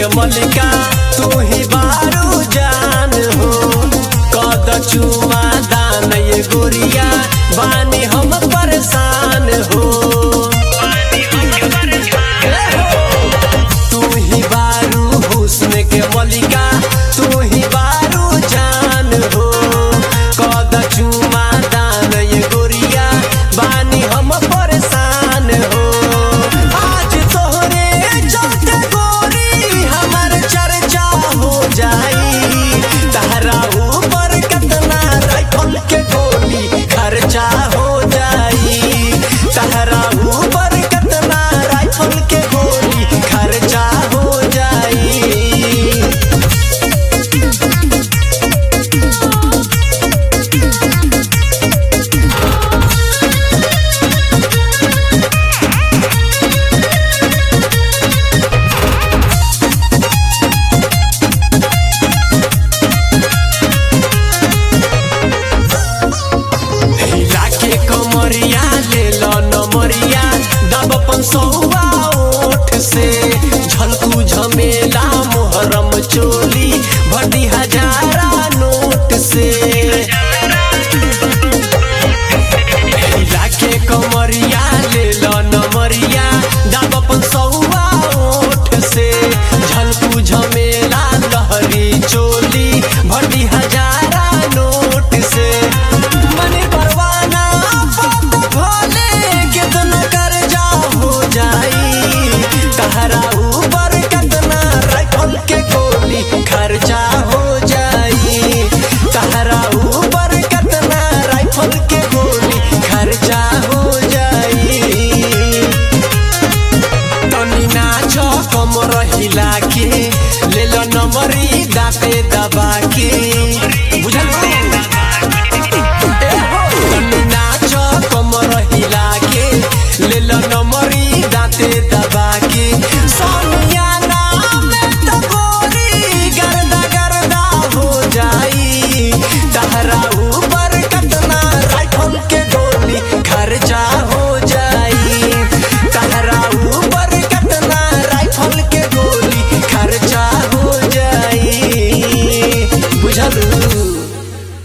के मलिका तू ही बारू जान हो कद चुमा दान ये गोरिया बानी हम परेशान हो तू ही बारू हुस्न के मलिका तू ही बारू जान हो कद चुमा दान ये गोरिया बानी हम परेशान हो आज तोहरे चलते गोरी हमर चर्चा हो जाई तहरा ऊपर कतना राइफल के गोली खर्चा हो जाई तहरा ऊपर कतना राइफल के गोली खर्चा हो जाई हिला के कमरिया ले लो नमरिया दब अपन सौवा ओठ से